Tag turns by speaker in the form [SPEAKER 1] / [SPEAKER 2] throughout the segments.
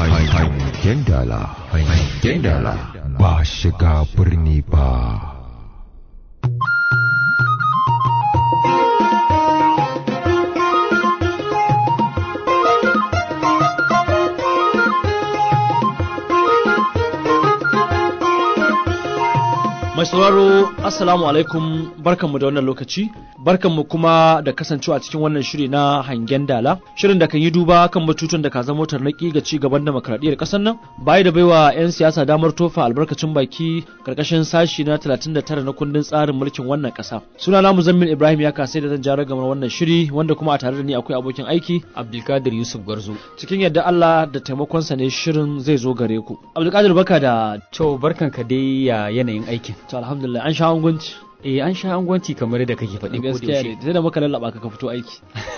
[SPEAKER 1] hangen dala hangen dala ba shiga birni ba
[SPEAKER 2] Mai sauraro Assalamu alaikum barkanmu da wannan lokaci barkanmu kuma da kasancewa cikin wannan shiri na hangen dala shirin da kan yi duba kan batutun da ka zama tarnaki ga ci gaban demokradiyyar ƙasar nan baya da baiwa 'yan siyasa damar tofa albarkacin baki karkashin sashi na 39 na kundin tsarin mulkin wannan ƙasa suna na Muzammin Ibrahim ya kasai da zan jara gamar wannan shiri wanda kuma a tare da ni akwai abokin aiki
[SPEAKER 3] Abdulkadir Yusuf Garzo.
[SPEAKER 2] cikin yadda Allah da taimakonsa ne shirin zai zo gare ku Abdulkadir baka da
[SPEAKER 3] To barkanka dai ya yanayin aikin.
[SPEAKER 2] to alhamdulillah an sha angwanci
[SPEAKER 3] Eh an sha angwanci kamar da kake faɗi ko da
[SPEAKER 2] gaskiya ne
[SPEAKER 3] yaushe.
[SPEAKER 2] sai da muka lallaba ka ka fito aiki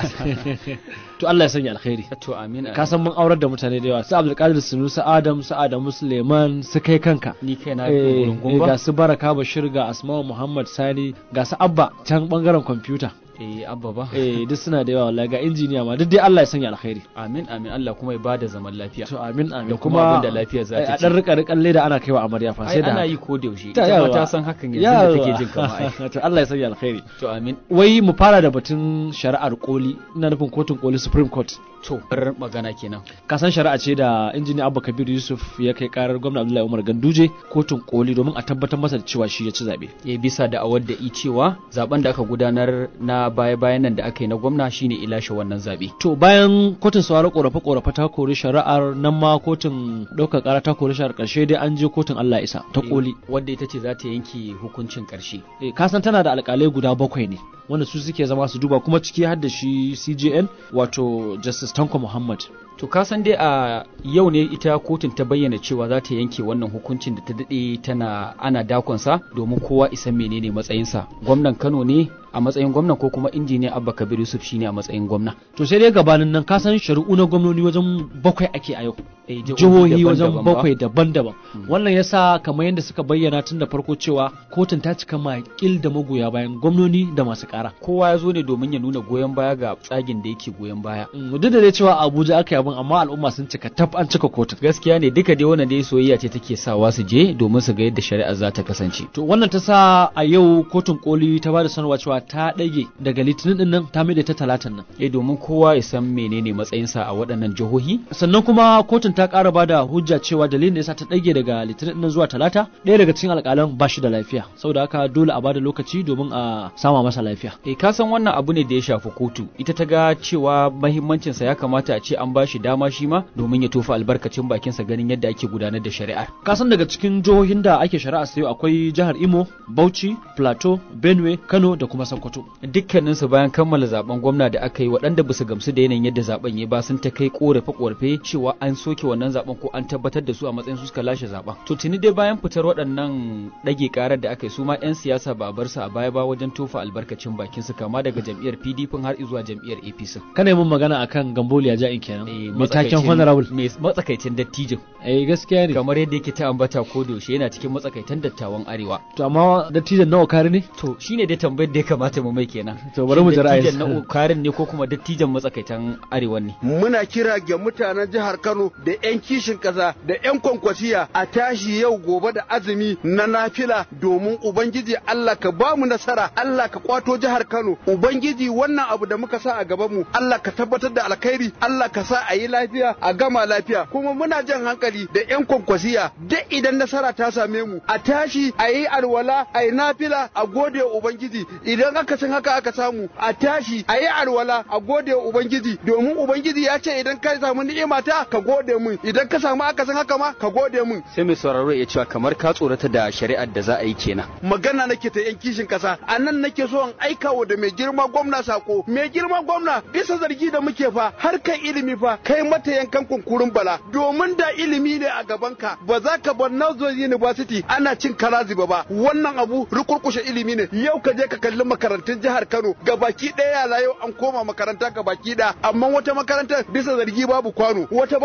[SPEAKER 2] to Allah ya sanya alkhairi
[SPEAKER 3] To amin.
[SPEAKER 2] ka san mun aurar da mutane da yawa su Abdulkadir Sunusi Adam su Adamu Suleiman su kai kanka
[SPEAKER 3] ni kai na
[SPEAKER 2] eh
[SPEAKER 3] gurungun
[SPEAKER 2] eh, ga
[SPEAKER 3] ba.
[SPEAKER 2] su Baraka Bashir ga Asma'u Muhammad Sani ga su Abba can bangaren kwamfuta
[SPEAKER 3] Eh abba ba.
[SPEAKER 2] eh duk suna da yawa wallahi ga injiniya ma duk dai Allah ya sanya alkhairi
[SPEAKER 3] Amin amin Allah kuma ya bada zaman lafiya.
[SPEAKER 2] to amin amin
[SPEAKER 3] Da kuma abin da lafiya za
[SPEAKER 2] ai,
[SPEAKER 3] ta
[SPEAKER 2] a
[SPEAKER 3] ci.
[SPEAKER 2] dan rika rikan leda ana kaiwa amarya fa
[SPEAKER 3] Ai
[SPEAKER 2] sai da
[SPEAKER 3] ana
[SPEAKER 2] haka.
[SPEAKER 3] yi ko da yaushe.
[SPEAKER 2] Ta
[SPEAKER 3] Ita ma
[SPEAKER 2] yawa.
[SPEAKER 3] ta san hakan yanzu da take jin kama ai.
[SPEAKER 2] Yawa. to Allah ya sanya alkhairi
[SPEAKER 3] To amin.
[SPEAKER 2] wai mu fara da batun shari'ar koli ina nufin kotun koli supreme court
[SPEAKER 3] To bar magana kenan.
[SPEAKER 2] kasan shari'a ce da injiniya abba kabir yusuf ya kai karar gwamna abdullahi umar ganduje kotun koli domin a tabbatar masa da cewa shi ya ci zaɓe
[SPEAKER 3] Ya bisa da awar da i cewa zaben da aka gudanar na baya-bayan nan da aka yi na gwamna shine ilashe wannan zabe.
[SPEAKER 2] to bayan kotun sauraron korafe korafe ta kori shari'ar nan ma kotun ɗaukar ƙara ta kori shari'ar ƙarshe dai an je kotun allah isa ta koli
[SPEAKER 3] Wadda ita ce za ta yanke hukuncin ƙarshe.
[SPEAKER 2] Eh, kasan tana da alƙalai guda bakwai ne wanda su suke zama su duba kuma ciki har da shi cjn wato justice tanko muhammad
[SPEAKER 3] To ka san dai a yau ne ita kotun ta bayyana cewa za ta yanke wannan hukuncin da ta daɗe tana ana dakonsa domin kowa isan menene matsayinsa. Gwamnan Kano ne a matsayin gwamna ko kuma injiniya Abba Kabir Yusuf shine a matsayin gwamna.
[SPEAKER 2] to sai dai gabanin nan kasan shari'u na gwamnoni wajen bakwai ake a yau
[SPEAKER 3] Eh,
[SPEAKER 2] jihohi wajen
[SPEAKER 3] daban-daban ba.
[SPEAKER 2] bakwai daban-daban
[SPEAKER 3] Mm.
[SPEAKER 2] wannan yasa kamar yadda suka bayyana tun da farko cewa kotun ta cika makil da magoya bayan gwamnoni da masu kara
[SPEAKER 3] Kowa ya zo ne domin ya nuna goyon baya ga tsagin da yake goyon baya.
[SPEAKER 2] Mm, duk da dai cewa a abuja aka yi abin amma al'umma sun cika tab an cika kotun
[SPEAKER 3] Gaskiya ne duka dai wannan dai soyayya ce take sawa su je domin su ga yadda shari'a za ta kasance.
[SPEAKER 2] to wannan ta sa a yau kotun koli ta ba da sanarwa cewa ta ɗage daga litinin din nan ta mai da ta talatin nan
[SPEAKER 3] Eh domin kowa ya san menene matsayinsa a waɗannan jihohi
[SPEAKER 2] sannan kuma kotun ta ƙara ba da hujja cewa dalilin da yasa ta ɗage daga litinin nan zuwa talata ɗaya daga cikin alƙalan ba shi da lafiya saboda haka dole a ba da lokaci domin a sama masa lafiya
[SPEAKER 3] Eh ka san wannan abu ne da ya shafi kotu ita ta ga cewa mahimmancinsa ya kamata a ce an bashi dama shi ma domin ya tofa albarkacin bakinsa ganin yadda ake gudanar da shari'ar.
[SPEAKER 2] kasan daga cikin jihohin da ake shari'a sayo akwai jihar imo bauchi plateau benue kano da kuma sokoto
[SPEAKER 3] Dukkaninsu bayan kammala zaben gwamna da aka yi waɗanda ba su gamsu da yanayin yadda zaben ya ba sun ta kai korafe-korafe cewa an soke wannan zaben ko an tabbatar da su a matsayin su suka lashe zaben. To tuni dai bayan fitar waɗannan ɗage karar da aka yi su ma 'yan siyasa ba a bar su a baya ba wajen tofa albarkacin bakin su kama daga jam'iyyar PDP har zuwa jam'iyyar APC.
[SPEAKER 2] kana yi mun magana akan gamboliya ja'in kenan
[SPEAKER 3] Eh,
[SPEAKER 2] mai taken
[SPEAKER 3] matsakaicin-
[SPEAKER 2] honorable
[SPEAKER 3] mai matsakaicin dattijin
[SPEAKER 2] eh gaskiya ne
[SPEAKER 3] kamar yadda yake ta ambata ko da yaushe yana cikin matsakaitan dattawan arewa
[SPEAKER 2] to amma dattijan nawa kare ne
[SPEAKER 3] to shine dai tambayar da ya kamata mu mai kenan
[SPEAKER 2] To bari mu ji
[SPEAKER 3] Shin
[SPEAKER 2] ra'ayinsa.
[SPEAKER 3] dattijan na karin ne ko kuma dattijan matsakaitan arewa ne
[SPEAKER 4] muna kira ga mutanen jihar Kano da 'yan kishin ƙasa da 'yan kwankwasiya a tashi yau gobe da azumi na nafila domin Ubangiji Allah ka ba mu nasara Allah ka kwato jihar Kano Ubangiji wannan abu da muka sa a gaban mu Allah ka tabbatar da alkhairi Allah ka sa a yi lafiya a gama lafiya kuma muna jan hankali da 'yan kwankwasiya duk idan nasara ta same mu a tashi a yi alwala a yi nafila a gode wa Ubangiji idan aka san haka aka samu a tashi a yi alwala a gode wa Ubangiji domin Ubangiji ya ce idan ka samu ni'ima ta ka gode mun idan ka samu aka san haka ma ka gode mun
[SPEAKER 5] sai mai sauraro ya cewa kamar ka tsorata da shari'ar da za a yi kenan
[SPEAKER 4] magana nake ta yan kishin kasa a nan nake so in aika wa da mai girma gwamna sako mai girma gwamna bisa zargi da muke fa harkar ilimi fa kai mata yankan kunkurin bala domin da ilimi ne a gaban ka ba za ka bar Northern University ana cin karaziba ba wannan abu rukurkushe ilimi ne yau ka je ka kalli makarantun jihar Kano gabaki ɗaya yara yau an koma makaranta gabaki ɗaya amma wata makarantar bisa zargi babu kwano wata babu CD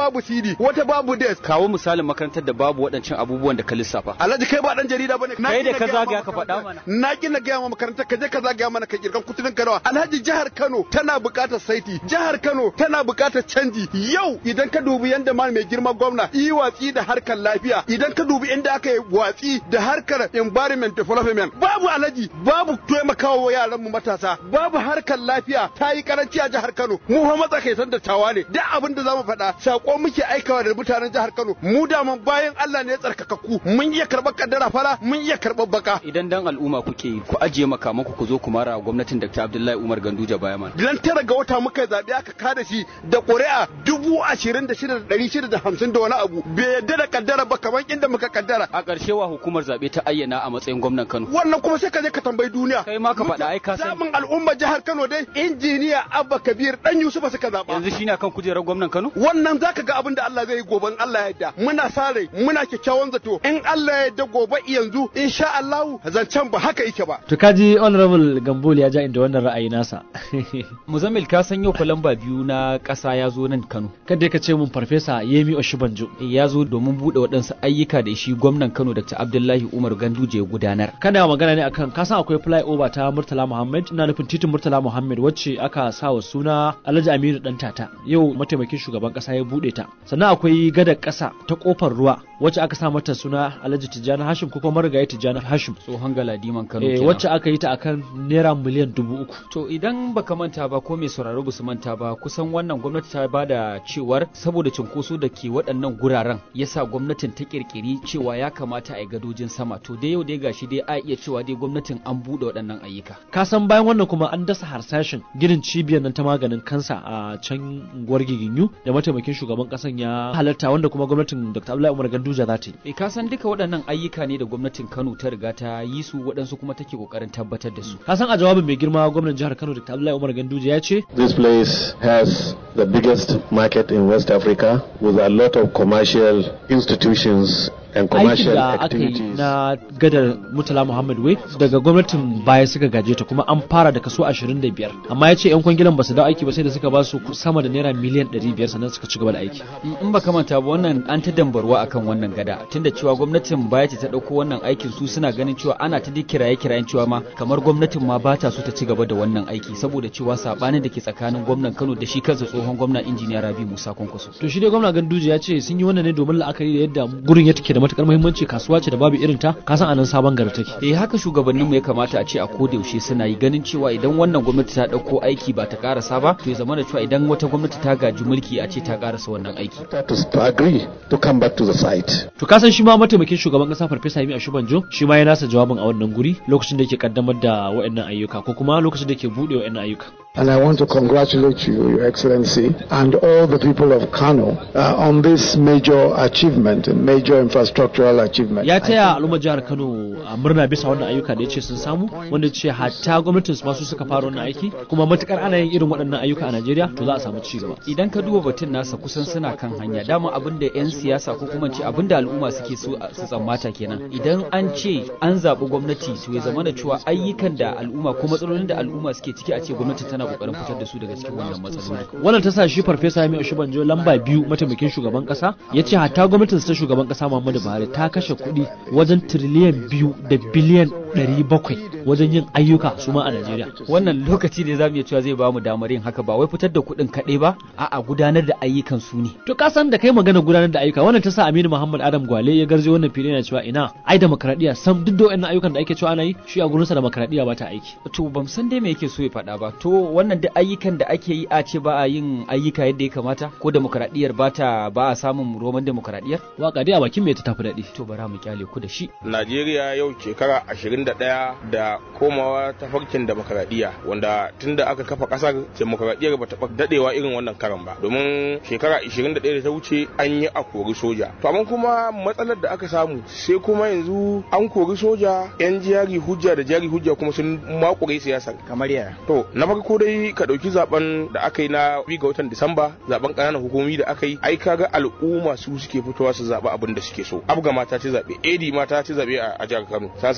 [SPEAKER 4] canji wata babu desk
[SPEAKER 5] kawo misalin makarantar da babu waɗancan abubuwan da ka lissafa
[SPEAKER 4] alhaji kai ba dan jarida bane
[SPEAKER 5] Kai da ka zagaya ka faɗa mana.
[SPEAKER 4] na ki na gaya ma makarantar ka je ka zagaya mana ka kirkan kutudin ka nawa alhaji jihar Kano tana buƙatar saiti jihar Kano tana buƙatar canji yau idan ka dubi yanda ma mai girma gwamna yi watsi da harkar lafiya idan ka dubi inda aka yi watsi da harkar environment development babu alhaji babu taimakawa yaran mu matasa babu harkar lafiya ta yi karanci a jihar Kano mu fa matsakaitan dattawa ne duk abin da zamu faɗa sako muke aikawa da mutanen jihar Kano mu da mun bayan Allah ne ya tsarkakakku mun iya karɓar kaddara fara mun iya karɓar baka
[SPEAKER 5] idan dan al'umma kuke yi ku ajiye makamanku ku zo ku mara wa gwamnatin Dr. Abdullahi Umar Ganduje baya mana
[SPEAKER 4] Ran tara ga wata muka yi zaɓe aka kada shi da ƙuri'a dubu ashirin da shida da ɗari shida da hamsin da wani abu bai yadda da kaddara ba kamar inda muka kaddara.
[SPEAKER 5] a ƙarshe wa hukumar zaɓe ta ayyana a matsayin gwamnan Kano
[SPEAKER 4] Wannan kuma sai ka je ka tambayi duniya.
[SPEAKER 5] kai ma ka faɗa ai ka sani
[SPEAKER 4] Zaɓin al'ummar jihar Kano dai injiniya Abba Kabir ɗan Yusufa suka zaɓa.
[SPEAKER 5] yanzu shine akan kujerar gwamnan Kano
[SPEAKER 4] Wannan za ka ga abin da Allah zai yi gobe in Allah ya yarda. Muna sa rai muna kyakkyawan zato in Allah ya yarda gobe yanzu insha Allahu zancen ba haka yake ba.
[SPEAKER 2] to kaji honorable gambol ya ja inda wannan ra'ayi nasa
[SPEAKER 3] muzammil ka san yau fa lamba biyu na ƙasa ya zo nan kano
[SPEAKER 2] kada ka ce mun farfesa yemi oshibanjo
[SPEAKER 3] ya zo domin buɗe waɗansu ayyuka da shi gwamnan kano dr abdullahi umar ganduje ya gudanar
[SPEAKER 2] kana magana ne akan kasan akwai flyover ta Murtala Muhammad ina nufin titin Murtala Muhammad wacce aka sa wa suna Alhaji Aminu dan tata yau mataimakin shugaban kasa ya bude ta sannan akwai gadar kasa ta kofar ruwa wacce aka sa mata suna Alhaji Tijjani Hashim ko kuma marigayi Tijjani Hashim
[SPEAKER 3] tsohon galadiman kano
[SPEAKER 2] eh,
[SPEAKER 3] kenan.
[SPEAKER 2] wacce aka yi ta akan naira miliyan dubu uku
[SPEAKER 3] To idan baka manta ba ko mai sauraro ba su manta ba kusan wannan gwamnati ta bada cewar saboda cunkoso da ke waɗannan guraren yasa gwamnatin ta kirkiri cewa ya kamata a yi gadojin sama to dai yau dai gashi dai a iya cewa dai gwamnatin an buɗe waɗannan ayyuka.
[SPEAKER 2] ka san bayan wannan kuma an dasa harsashin ginin cibiyar nan ta maganin kansa a can unguwar giginyu da mataimakin shugaban kasan ya halarta wanda kuma gwamnatin Dr. Abdullahi Umar Ganduja za ta yi
[SPEAKER 3] E ka san duka waɗannan ayyuka ne da gwamnatin Kano ta riga ta yi su waɗansu kuma take ƙoƙarin tabbatar da su.
[SPEAKER 2] ka san a jawabin mai girma gwamnan jihar Kano Dr. Abdullahi Umar Ganduja ya ce
[SPEAKER 6] This place has the biggest market in West Africa with a lot of commercial institutions and
[SPEAKER 2] aikin
[SPEAKER 6] commercial
[SPEAKER 2] da aka yi
[SPEAKER 6] activities.
[SPEAKER 2] na gadar Murtala Muhammad Wai daga gwamnatin baya suka gaje ta kuma an fara da kaso 25 amma ya ce 'yan kwangilan ba su dawo aiki ba sai da suka ba su sama da naira miliyan 500 sannan suka ci gaba da aiki
[SPEAKER 3] In in baka manta ba wannan an ta dambarwa akan wannan gada tunda cewa gwamnatin baya ce ta ɗauko wannan aikin su suna ganin cewa ana ta dai kiraye kirayen cewa ma kamar gwamnatin ma ba ta so ta ci gaba da wannan aiki saboda cewa sabanin da ke tsakanin gwamnan Kano da shi kansa tsohon gwamna injiniya Rabi Musa Kwankwaso.
[SPEAKER 2] to shi dai gwamna Ganduje ya ce sun yi wannan ne domin la'akari da yadda gurin ya take da matukar muhimmanci kasuwa ce da babu irin ta ka san anan sabon gari take
[SPEAKER 3] eh haka shugabanninmu ya kamata a ce a koda yaushe suna yi ganin cewa idan wannan gwamnati ta ɗauko aiki ba ta karasa ba to ya zama da cewa idan wata gwamnati ta gaji mulki a ce ta karasa wannan aiki
[SPEAKER 6] To, to agree to come back to the site.
[SPEAKER 2] to ka san shi ma mataimakin shugaban kasa farfesa Yemi Ashibanjo shi ma ya nasa jawabin a wannan guri lokacin da yake kaddamar da waɗannan ayyuka ko kuma lokacin da yake bude waɗannan ayyuka
[SPEAKER 7] And I want to congratulate you, Your Excellency, and all the people of Kano uh, on this major achievement, a major infrastructural achievement.
[SPEAKER 2] ya
[SPEAKER 7] I
[SPEAKER 2] taya al'ummar jihar Kano a murna bisa wannan ayyuka da ya ce sun samu wanda ya ce hatta gwamnatin su ma su suka fara wannan aiki kuma matukar ana yin irin waɗannan ayyuka a Najeriya to za a samu ci gaba
[SPEAKER 3] idan ka duba batun nasa kusan suna kan hanya dama abin da 'yan siyasa ko kuma ce abin da al'umma suke so a- su tsammata kenan idan an ce an zaɓi gwamnati to ya zama da cewa ayyukan da al'umma ko matsalolin da al'umma suke ciki a ce gwamnati tana kokarin fitar da su daga cikin wannan matsaloli
[SPEAKER 2] wannan ta sa shi farfesa Yemi Oshibanjo lamba biyu mataimakin shugaban kasa ya ce hatta gwamnatin ta shugaban kasa Muhammadu Buhari ta kashe kuɗi wajen tiriliyan biyu da biliyan ɗari bakwai wajen yin ayyuka su ma a Najeriya
[SPEAKER 3] wannan lokaci ne zamu iya cewa zai bamu damar yin haka ba wai fitar da kuɗin kaɗai ba a'a gudanar da ayyukan su ne
[SPEAKER 2] to ka san da kai magana gudanar da ayyuka wannan ta sa Aminu Muhammad Adam Gwale ya garje wannan fili yana cewa ina ai demokradiya sam duk da wannan ayyukan da ake cewa ana yi shi a gurinsa demokradiya ba ta aiki
[SPEAKER 3] to ban san dai me yake so ya faɗa ba to wannan duk ayyukan da ake yi a ce ba a yin ayyuka yadda ya kamata ko demokradiyyar ba ta ba a samun roman demokradiyyar
[SPEAKER 2] waka dai a bakin me ta tafi daɗi
[SPEAKER 3] to bara mu kyale ku da shi
[SPEAKER 8] Najeriya yau shekara 21 da komawa ta farkin demokaradiyya wanda tunda aka kafa kasar demokaradiyyar ba ta dadewa irin wannan karan ba domin shekara 21 da ta wuce an yi a kori soja to amma kuma matsalar da aka samu sai kuma yanzu an kori soja yan jari hujja da jari hujja kuma sun makure siyasar
[SPEAKER 5] kamar yaya
[SPEAKER 8] to na farko dai ka dauki zaben da aka yi na biyu ga watan Disamba zaben ƙananan hukumomi da aka yi ai kaga al'umma su suke fitowa su zaɓi abin da suke so abga ma ta ci zaɓe edi ma ta ci zaɓe a a jihar Kano ta sabu cin cikin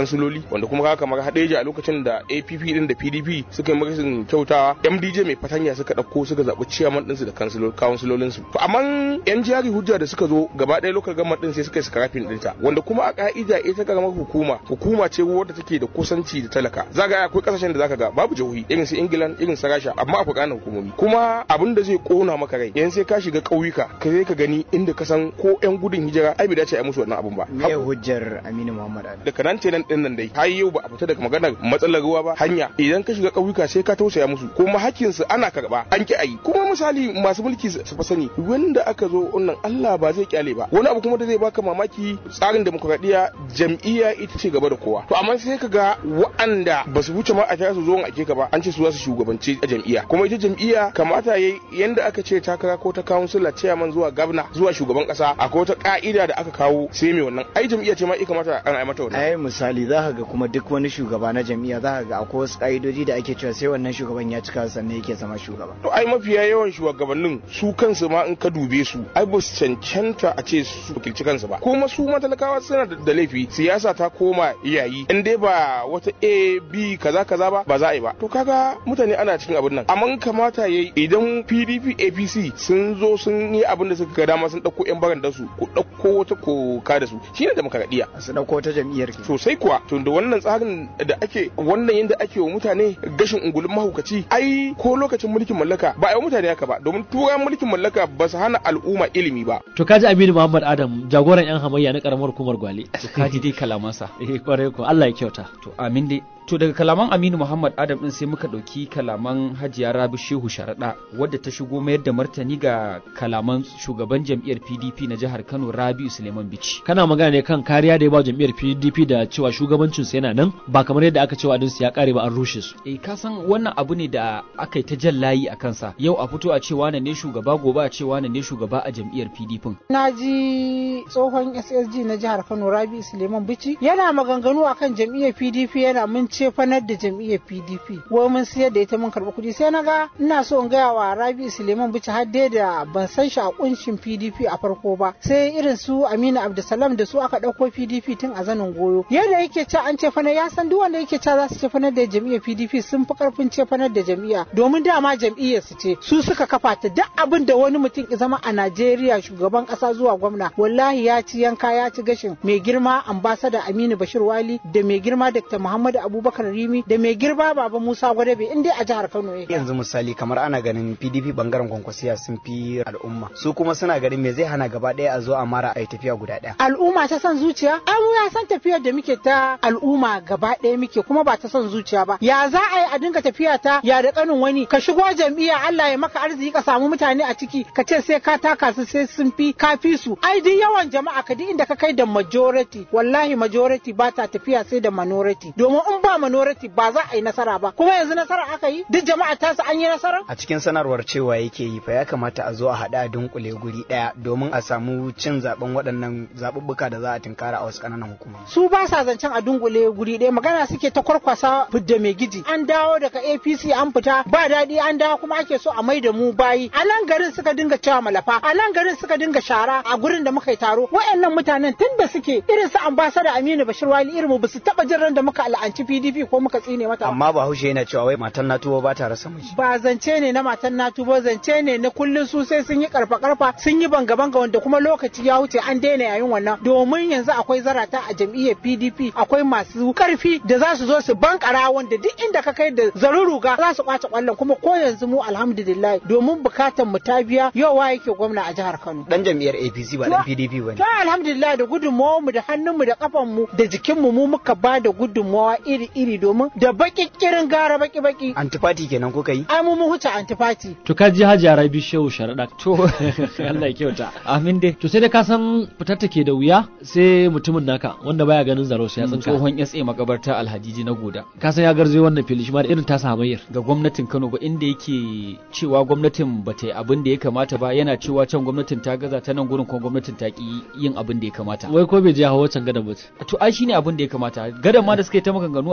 [SPEAKER 8] kansiloli wanda kuma haka kamar hadeja a lokacin da APP din da PDP suka yi magasin kyautawa MDJ mai fatanya suka dauko suka zaɓi ciyaman ɗinsu da kansilolinsu to amma yan jari hujja da suka zo gaba ɗaya lokal government din sai suka yi scrapping ɗinta wanda kuma a ka'ida ita karamar hukuma hukuma ce wadda take da kusanci da talaka zaga akwai kasashen da zaka ga babu jihohi irin su England irin su Rasha amma akwai ƙananan hukumomi kuma abin da zai kona maka rai yan sai ka shiga ƙauyuka ka sai ka gani inda ka san ko yan gudun hijira ai bai dace a musu wannan abun ba
[SPEAKER 9] me hujjar Aminu Muhammad Ali
[SPEAKER 8] daga nan tenan din nan dai har yau ba a fita daga maganar matsalar ruwa ba hanya idan ka shiga ƙauyuka sai ka tausaya musu kuma hakkin su ana karba an ki ayi kuma misali masu mulki su fa sani wanda aka zo wannan Allah ba zai kyale ba wani abu kuma da zai baka mamaki tsarin demokradiyya jam'iyya ita ce gaba da kowa to amma sai ka ga wa'anda ba su wuce ma a kira su zo ake ka ba an ce su za su shugabanci a jam'iyya kuma ita jam'iyya kamata yayi yanda aka ce takara ko ta kansila chairman zuwa gabna zuwa shugaban kasa akwai wata ka'ida da aka kawo sai mai wannan ai jam'iyya ce ma ya kamata ana yi mata wannan
[SPEAKER 9] ai misali za ka ga kuma duk wani shugaba na jam'iyya za ka ga akwai wasu ka'idoji da ake cewa sai wannan shugaban ya cika sannan yake zama shugaba
[SPEAKER 8] to ai mafiya yawan shugabannin su kansu ma in ka dube su ai ba su cancanta a ce su wakilci kansu ba kuma su matalakawa suna da laifi siyasa ta koma yayi in dai ba wata a b kaza kaza ba ba za a yi ba to kaga mutane ana cikin abin nan amma kamata yayi idan pdp apc sun zo sun yi abin da suka ga dama sun dauko yan baran su ku dauko wata koka da su shine demokradiya
[SPEAKER 9] su dauko wata jam'iyyar ke
[SPEAKER 8] sosai kuwa to da wannan tsarin da ake wannan yanda ake wa mutane gashin ungulun mahaukaci ai ko lokacin mulkin mallaka ba a yi mutane haka ba domin turan mulkin mallaka ba su hana al'umma ilimi ba
[SPEAKER 2] to kaji Aminu Muhammad Adam jagoran yan hamayya na karamar hukumar Gwale
[SPEAKER 3] to kaji dai kalamansa
[SPEAKER 2] eh kwarai ko Allah ya kyauta
[SPEAKER 3] to amin dai to daga kalaman Aminu Muhammad Adam din sai muka dauki kalaman Hajiya Rabi Shehu Sharada wadda ta shigo mayar da martani ga kalaman shugaban jam'iyyar PDP na jihar Kano Rabiu Suleiman Bichi
[SPEAKER 2] kana magana ne kan kariya da ya ba jam'iyyar PDP da cewa shugabancin sa yana nan ba kamar yadda aka cewa su ya kare ba an rushe su
[SPEAKER 3] eh ka san wannan abu ne da aka yi ta jan layi a kansa yau a fito a ce wane ne shugaba gobe a ce wane ne shugaba a jam'iyyar PDP
[SPEAKER 10] na ji tsohon SSG na jihar Kano Rabiu Suleiman Bichi yana maganganu akan jam'iyyar PDP yana mun ce fanar da jam'iyyar PDP wai mun siyar da ita mun karɓi kuɗi sai na ga ina so in gaya wa Rabi Suleiman Bichi har dai da ban san shi a kunshin PDP a farko ba sai irin su Aminu Abdulsalam da su aka ɗauko PDP tun a zanin goyo yadda yake ce an ce fanar ya san duk wanda yake ce za su ce fanar da jam'iyyar PDP sun fi karfin ce fanar da jam'iyya domin dama jam'iyyar su ce su suka kafa ta duk abin da wani mutum ya zama a Najeriya shugaban ƙasa zuwa gwamna wallahi ya ci yanka ya ci gashin mai girma ambasada Aminu Bashir Wali da mai girma Dr. Muhammadu Abubakar Rimi da mai girma Baba Musa Gwadabe in dai a jihar Kano yake.
[SPEAKER 9] Yanzu misali kamar ana ganin PDP bangaren kwankwasiya sun fi al'umma su kuma suna ganin me zai hana gaba ɗaya a zo a mara a yi tafiya guda ɗaya.
[SPEAKER 10] Al'umma ta son zuciya? Ai mu ya san tafiyar da muke ta al'umma gaba ɗaya muke kuma ba ta son zuciya ba. Ya za a yi a dinga tafiya ta ya da kanin wani ka shigo jam'iyya Allah ya maka arziki ka samu mutane a ciki ka ce sai ka taka su sai sun fi ka fi su. Ai duk yawan jama'a ka duk inda ka kai da majority wallahi majority ba ta tafiya sai da minority domin in ba minority ba za a yi nasara ba kuma yanzu nasara aka yi duk jama'a ta su an yi nasara
[SPEAKER 9] a cikin sanarwar cewa yake yi fa ya kamata a zo a haɗa a dunkule guri ɗaya domin a samu cin zaben waɗannan zaɓuɓɓuka da za a tunkara a wasu ƙananan hukumomi
[SPEAKER 10] su ba sa zancen a dunkule guri ɗaya magana suke ta kwarkwasa fidda mai giji an dawo daga APC an fita ba daɗi an dawo kuma ake so a mai da mu bayi a nan garin suka dinga cewa malafa a nan garin suka dinga shara a gurin da muka yi taro waɗannan mutanen tun da suke irin su ambasada Aminu Bashir Wali irin mu ba su taɓa jin ran da muka al'anci PDP ko muka tsine mata
[SPEAKER 9] amma Bahaushe yana cewa wai matan na tuwo ba ta rasa miji
[SPEAKER 10] ba zance ne na matan na tuwo zance ne na kullun su sai sun yi karfa karfa sun yi banga banga wanda kuma lokaci ya wuce an daina yayin wannan domin yanzu akwai zarata a jam'iyyar PDP akwai masu karfi da za su zo su bankara wanda duk inda ka kai da zaruruga za su kwace kwallon kuma ko yanzu mu alhamdulillah domin bukatan mu ta biya yau wa yake gwamna a jihar Kano
[SPEAKER 9] dan jam'iyyar APC ba dan PDP bane
[SPEAKER 10] to alhamdulillah da gudunmawar mu da hannun mu da kafan mu da jikin mu mu muka ba da gudunmawa iri iri domin da baki kirin gara baki baki
[SPEAKER 9] antifati kenan kuka yi
[SPEAKER 10] ai mu mun huce antifati
[SPEAKER 2] to ka ji Hajiya Rabi Shehu Sharada to Allah ya kyauta
[SPEAKER 3] amin dai
[SPEAKER 2] to sai da ka san fitar take da wuya sai mutumin naka wanda baya ganin zaro sai ya tsinka
[SPEAKER 3] tsohon SA makabarta Alhajiji na Goda
[SPEAKER 2] ka san ya garzo wannan fili shi ma da irin tasa hamayyar
[SPEAKER 3] ga gwamnatin Kano ba inda yake cewa gwamnatin ba ta yi abin da ya kamata ba yana cewa can gwamnatin ta gaza ta nan gurin kuma gwamnatin ta ki yin abin da ya kamata
[SPEAKER 2] wai ko bai je hawa can gadan ba
[SPEAKER 3] to ai shine abin da ya kamata gadan ma da suka yi ta maganganu a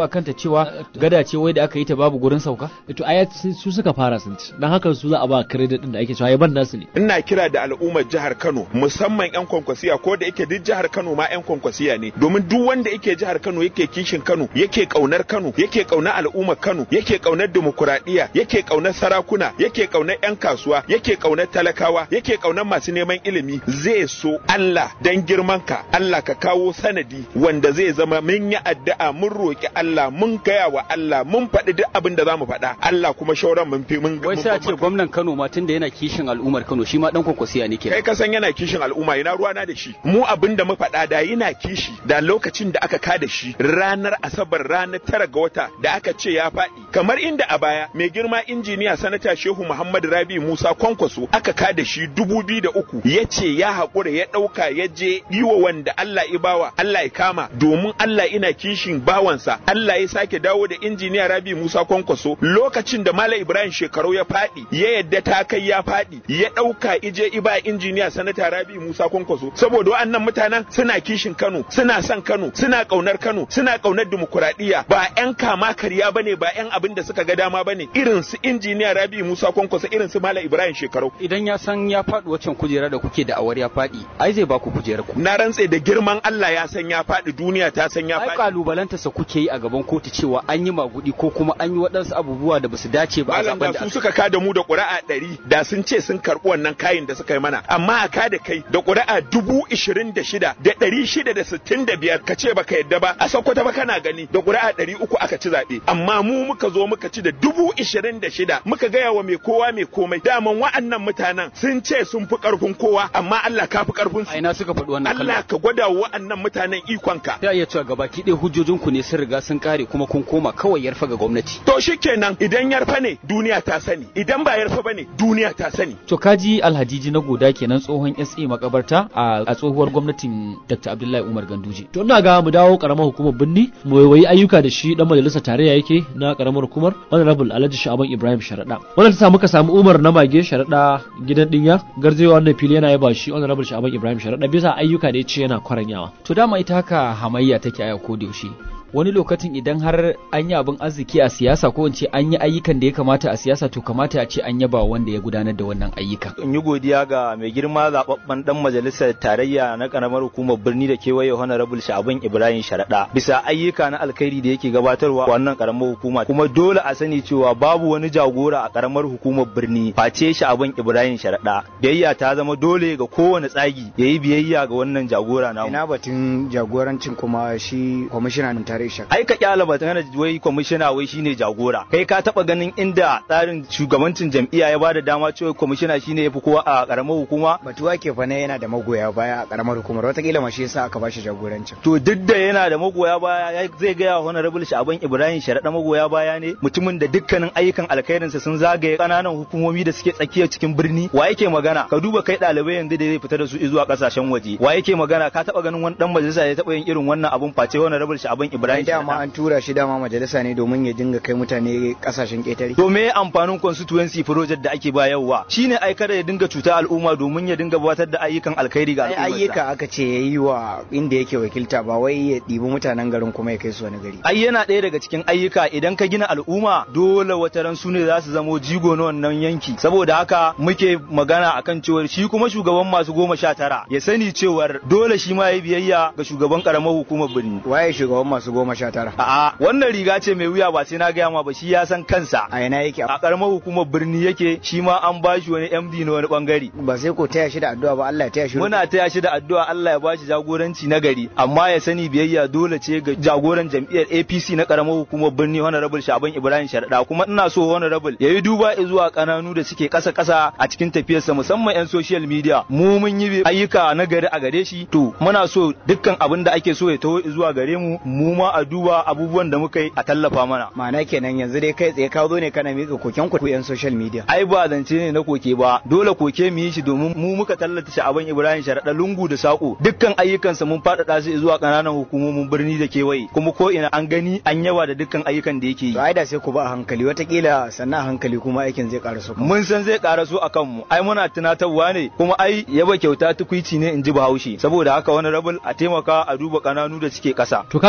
[SPEAKER 3] kanta cewa gada ce wai da aka yi ta babu gurin sauka
[SPEAKER 2] to ai su suka fara sun ci dan haka su za a ba credit din da ake cewa ban nasu ne
[SPEAKER 11] ina kira da al'ummar jihar Kano musamman yan kwankwasiya ko da yake duk jihar Kano ma yan kwankwasiya ne domin duk wanda yake jihar Kano yake kishin Kano yake kaunar Kano yake kaunar al'ummar Kano yake kaunar dimokuraɗiyya yake kaunar sarakuna yake kaunar yan kasuwa yake kaunar talakawa yake kaunar masu neman ilimi zai so Allah dan girman ka Allah ka kawo sanadi wanda zai zama mun yi addu'a mun roki Allah mun gaya wa Allah mun faɗi duk abin da zamu faɗa Allah kuma shauran mun fi mun
[SPEAKER 5] wai sai a ce gwamnan Kano ma tunda yana kishin al'ummar Kano shi ma dan kwankwasiya ne
[SPEAKER 11] kai ka san yana kishin al'umma ina ruwana da shi mu abin da mu faɗa da yana kishi da lokacin da aka kada shi ranar asabar ranar tara ga wata da aka ce ya faɗi kamar inda a baya mai girma injiniya sanata Shehu Muhammad Rabi Musa Kwankwaso aka kada shi dubu biyu da uku ya ce ya haƙura ya ɗauka ya je yi wa wanda Allah ya bawa Allah ya kama domin Allah ina kishin bawansa Allah ya sake dawo da injiniya Rabi Musa Kwankwaso lokacin da Malam Ibrahim shekaru ya faɗi ya yadda ta kai ya faɗi ya ɗauka ije iba injiniya sanata Rabi Musa Kwankwaso saboda wa'annan mutanen suna kishin Kano suna son Kano suna ƙaunar Kano suna ƙaunar dimokuraɗiyya ba 'yan kama karya bane ba 'yan abin da suka ga dama bane irin su injiniya Rabi Musa Kwankwaso irin su Malam Ibrahim shekaru
[SPEAKER 5] idan ya san ya faɗi waccan kujera da kuke da awar ya faɗi ai zai ba ku kujerar ku
[SPEAKER 11] na rantse da girman Allah ya san ya faɗi duniya ta san ya
[SPEAKER 5] ai
[SPEAKER 11] faɗi
[SPEAKER 5] kalubalanta sa kuke yi a gaban kotu cewa an yi magudi ko kuma an yi waɗansu abubuwa da basu dace ba a
[SPEAKER 11] Malam
[SPEAKER 5] zaben
[SPEAKER 11] da
[SPEAKER 5] da
[SPEAKER 11] su suka kada mu da ƙuri'a ɗari da sun ce sun karɓi wannan kayin da suka yi mana amma a kada kai da ƙuri'a dubu ishirin da shida da ɗari shida da sittin da biyar ka ce baka yadda ba a Sokoto ba kana gani da ƙuri'a ɗari uku aka ci zaɓe amma mu muka zo muka ci da dubu ishirin da shida muka gaya wa mai kowa mai komai daman wa'annan mutanen sun ce sun fi ƙarfin kowa amma Allah ka fi ƙarfin su
[SPEAKER 5] ina suka faɗi wannan
[SPEAKER 11] Allah ka gwada wa wa'annan mutanen ikonka
[SPEAKER 5] ta iya cewa gabaki ɗaya hujjojinku ne sun riga sun kare kuma kun koma kawai yarfa ga gwamnati
[SPEAKER 11] to shikenan idan yarfa ne duniya ta sani idan ba yarfa bane duniya ta sani
[SPEAKER 3] to kaji alhajiji na goda kenan tsohon SA makabarta a a tsohuwar gwamnatin Dr. Abdullahi Umar Ganduje
[SPEAKER 2] to ina ga mu dawo karamar hukumar binni mu waiwayi ayyuka da shi dan majalisar tarayya yake na karamar hukumar honorable Alhaji Sha'aban Ibrahim Sharada wannan ta sa muka samu Umar na mage Sharada gidan dinya garzewa wannan fili yana yaba shi honorable Sha'aban Ibrahim Sharada bisa ayyuka da ya ce yana kwaranyawa
[SPEAKER 3] to dama ita haka hamayya take a ko da yaushe wani lokacin idan har an yi abin arziki a siyasa ko in ce an yi ayyukan da ya kamata a siyasa to kamata a ce an yaba wanda ya gudanar da wannan ayyukan
[SPEAKER 12] in yi godiya ga mai girma zababben dan majalisar tarayya na karamar hukumar birni da kewaye honorable sha'aban ibrahim sharaɗa bisa ayyuka na alkhairi da yake gabatarwa a wannan karamar hukuma kuma dole a sani cewa babu wani jagora a karamar hukumar birni face sha'aban ibrahim sharaɗa biyayya ta zama dole ga kowane tsagi yayi biyayya ga wannan jagora namu
[SPEAKER 9] ina batun jagorancin kuma shi kwamishinan tare shak
[SPEAKER 12] ai ka kyala ba tana wai kwamishina wai shine jagora kai ka taba ganin inda tsarin shugabancin jam'iyya ya bada dama cewa kwamishina shine yafi kowa a karamar hukuma
[SPEAKER 9] batuwa ke fa yana da magoya baya a karamar hukumar watakila ma shi yasa aka bashi jagorancin
[SPEAKER 12] to duk da yana da magoya baya ya- zai gaya wa honorable sha'aban ibrahim sharaɗa magoya baya ne mutumin da dukkanin ayyukan alkhairinsa sun zagaye kananan hukumomi da suke tsakiya cikin birni wa yake magana ka duba kai ɗalibai yanzu da zai fita da su zuwa kasashen waje wa yake magana ka taba ganin wani dan majalisa ya taba yin irin wannan abun face honorable sha'aban ibrahim
[SPEAKER 9] dama an tura shi dama majalisa ne domin ya dinga kai mutane kasashen ƙetare
[SPEAKER 12] To me amfanin constituency project da ake bayarwa? Shine ai kada ya dinga cuta al'umma domin ya dinga gabatar da ayyukan alkhairi ga
[SPEAKER 9] ai
[SPEAKER 12] al'umma.
[SPEAKER 9] ayyuka aka ce ya yi wa inda yake wakilta ba wai ya ɗibi mutanen garin kuma ya kai su wani gari
[SPEAKER 12] Ai yana ɗaya daga cikin ayyuka idan ka gina al'umma dole wata ran su ne za su zamo jigo na wannan yanki. Saboda haka muke magana akan cewar shi kuma shugaban masu goma sha tara ya sani cewar dole shi ma ya biyayya ga shugaban karamar hukumar birni.
[SPEAKER 9] waye shugaban masu goma sha tara
[SPEAKER 12] A'a wannan riga ce mai wuya ba sai na gaya ma ba shi ya san kansa.
[SPEAKER 9] a ina yake
[SPEAKER 12] A karamar hukumar birni yake shi ma an bashi wani MD na wani bangare.
[SPEAKER 9] ba sai ko taya shi da addu'a ba Allah ya taya shi
[SPEAKER 12] Muna taya shi da addu'a Allah ya bashi jagoranci na gari, amma ya sani biyayya dole ce ga jagoran jam'iyyar APC na karamar hukumar birni Honorable Shaban Ibrahim Sharda kuma ina so Honorable ya yi duba zuwa kananu da suke kasa kasa a cikin tafiyarsa musamman 'yan social media. Mu mun yi ayyuka na gari a gare shi, to muna so dukkan abin da ake so ya taho zuwa gare mu, mu ma a duba abubuwan da muka yi a tallafa mana.
[SPEAKER 9] ma'ana kenan yanzu dai kai tsaye ka zo ne kana miƙa koken ku yan social media
[SPEAKER 12] ai ba zance ne na koke ba dole koke mu yi shi domin mu muka tallata sha'aban ibrahim sharaɗa lungu da saƙo dukkan ayyukansa mun faɗaɗa su zuwa ƙananan hukumomin birni da kewaye kuma ko ina an gani an yawa da dukkan ayyukan da yake yi
[SPEAKER 9] to ai da sai ku ba a hankali watakila sannan a hankali kuma aikin zai ƙara so
[SPEAKER 12] mun san zai ƙara so a kanmu ai muna tunatarwa ne kuma ai yaba kyauta tukwici ne in ji bahaushe saboda haka wani rabul a taimaka a duba ƙananu da suke ƙasa
[SPEAKER 2] to kaji Umar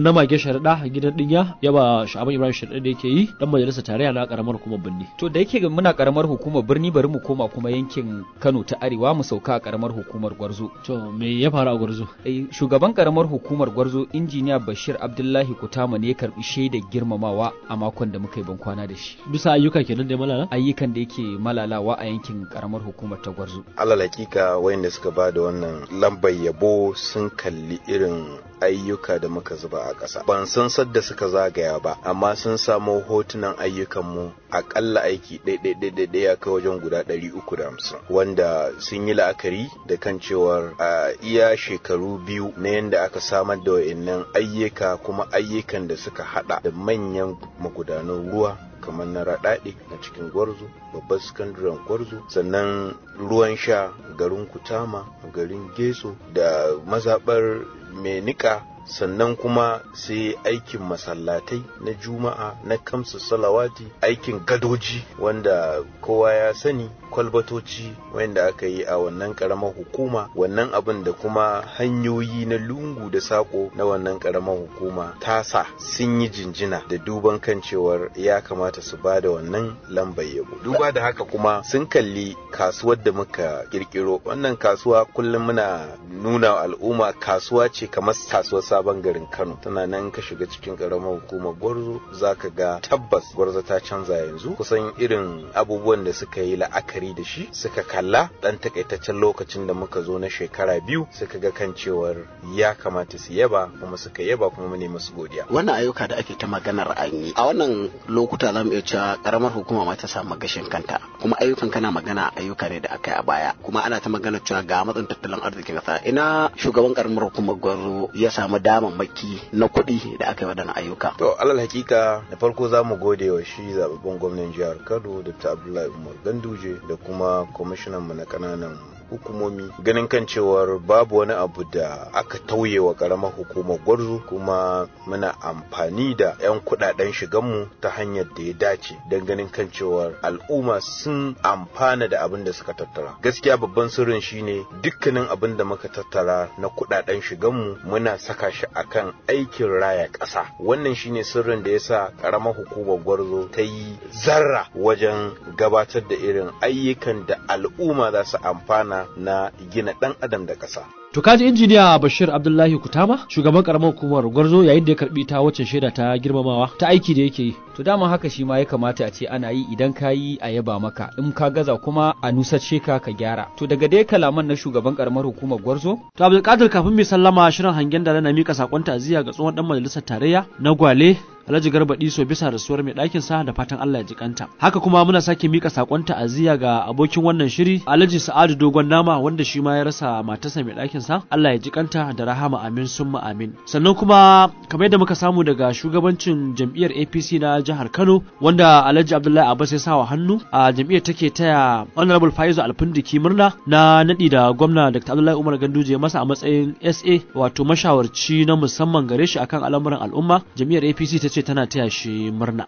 [SPEAKER 2] na mage sharaɗa gidan dinya yaba sha'aban ibrahim sharaɗa da yake yi dan majalisar tarayya na karamar hukumar birni
[SPEAKER 3] to da yake muna karamar hukumar birni bari mu koma kuma yankin Kano ta Arewa mu sauka a karamar hukumar Gwarzo
[SPEAKER 2] to me ya faru a Gwarzo
[SPEAKER 3] eh shugaban karamar hukumar Gwarzo injiniya Bashir Abdullahi Kutama ne ya karbi shaidar girmamawa a makon da muka yi ban kwana da shi
[SPEAKER 2] bisa ayyuka kenan da malala
[SPEAKER 3] ayyukan da yake malalawa a yankin karamar hukumar ta Gwarzo
[SPEAKER 13] alal hakika wayanda suka ba da wannan lambar yabo sun kalli irin ayyuka da muka zuba a ƙasa ban san sadda suka zagaya ba amma sun samo hotunan ayyukanmu aƙalla aiki ɗaiɗaiɗaiɗaiɗai ya kai wajen guda ɗari uku da hamsin wanda sun yi la'akari da kan cewar a iya shekaru biyu na yadda aka samar da wa'innan ayyuka kuma ayyukan da suka haɗa da manyan magudanan ruwa kamar na raɗaɗe na cikin gwarzo babbar sakandaren gwarzo sannan ruwan sha garin kutama garin geso da mazaɓar mai niƙa sannan kuma sai aikin masallatai na juma'a na kamsu salawati aikin gadoji wanda kowa ya sani kwalbatoci wanda aka yi a wannan karamar hukuma wannan abin da kuma hanyoyi na lungu da sako na wannan karamar hukuma tasa sun yi jinjina da duban kan cewar ya kamata su ba da wannan lambar yabo duba da haka kuma sun kalli kasuwar da muka kirkiro wannan kasuwa kullum muna nuna al'umma kasuwa ce kamar kasuwar sabon garin Kano tana nan ka shiga cikin karamar hukumar Gwarzo zaka ga tabbas Gwarzo ta canza yanzu kusan irin abubuwan da suka yi la'akari da shi suka kalla dan takaitaccen lokacin da muka zo na shekara biyu suka ga kan cewar ya kamata su yaba kuma suka yaba kuma mu ne musu godiya
[SPEAKER 14] wannan ayyuka da ake ta maganar an yi a wannan lokuta zamu iya cewa karamar hukuma ma ta samu gashin kanta kuma ayyukan kana magana ayyuka ne da aka yi a baya kuma ana ta magana cewa ga matsin tattalin arzikin kasa ina shugaban karamar hukumar Gwarzo ya samu damammaki na kuɗi da aka yi waɗannan ayyuka.
[SPEAKER 13] To alal hakika da farko za mu gode wa shi zababben gwamnan jihar Kano Dr. Abdullahi Umar Ganduje da kuma kwamishinan mu na kananan hukumomi ganin kan cewar babu wani abu da aka tauye wa karamar hukumar gwarzo kuma muna amfani da 'yan kudaden shiganmu ta hanyar da ya dace don ganin kan cewar al'umma sun amfana da abin da suka tattara gaskiya babban sirrin shine dukkanin abin da muka tattara na kudaden shiganmu muna saka shi akan aikin raya ƙasa wannan shine sirrin da yasa karamar hukumar gwarzo ta yi zarra wajen gabatar da irin ayyukan da al'umma za su amfana na gina ɗan adam da ƙasa.
[SPEAKER 2] To kaji injiniya Bashir Abdullahi Kutama shugaban karamar hukumar Gwarzo yayin da ya karbi ta wacce shaida ta girmamawa ta aiki da yake yi.
[SPEAKER 3] To dama haka shi ma ya kamata a ce ana yi idan ka yi a yaba maka in ka gaza kuma a nusasce ka ka gyara. To daga dai kalaman na shugaban karamar hukumar Gwarzo.
[SPEAKER 2] To Abdulkadir kafin mai sallama shirin hangen da na mika sakon ta'aziyya ga tsohon dan majalisar tarayya na Gwale Alhaji Garba Diso bisa rasuwar mai ɗakin sa da fatan Allah ya ji kanta. Haka kuma muna sake mika sakon ta'aziyya ga abokin wannan shiri Alhaji Sa'adu Dogon Nama wanda shi ma ya rasa matarsa mai ɗakin sa Allah ya ji kanta da rahama amin summa amin. Sannan kuma kamar yadda muka samu daga shugabancin jam'iyyar APC na jihar Kano wanda Alhaji Abdullahi Abbas ya sawa hannu a jam'iyyar take taya Honorable Faizu Alfindiki murna na nadi da gwamna Dr. Abdullahi Umar Ganduje masa a matsayin SA wato mashawarci na musamman gare shi akan al'amuran al'umma jam'iyyar APC ta ce tana taya shi murna.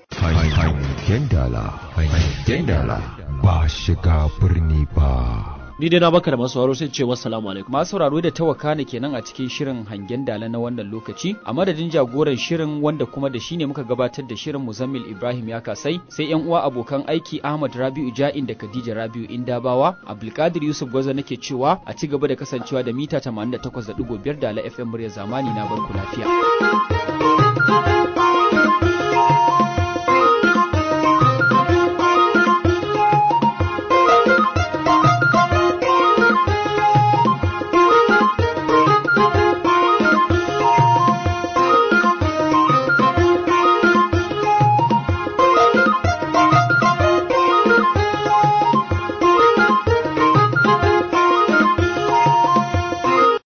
[SPEAKER 1] Hangen dala, hangen dala ba shiga birni ba.
[SPEAKER 2] Ni dai na baka da masu sai ce wassalamu alaikum.
[SPEAKER 3] Masu sauraro da tawaka ne kenan a cikin shirin hangen dala na wannan lokaci. A madadin jagoran shirin wanda kuma da shi ne muka gabatar da shirin Muzammil Ibrahim ya kasai sai yan uwa abokan aiki Ahmad Rabi'u Ja'in da Khadija Rabi'u Indabawa. Abdulkadir Yusuf Gwaza nake cewa a ci gaba da kasancewa da mita 88.5 da la FM murya zamani na barku lafiya.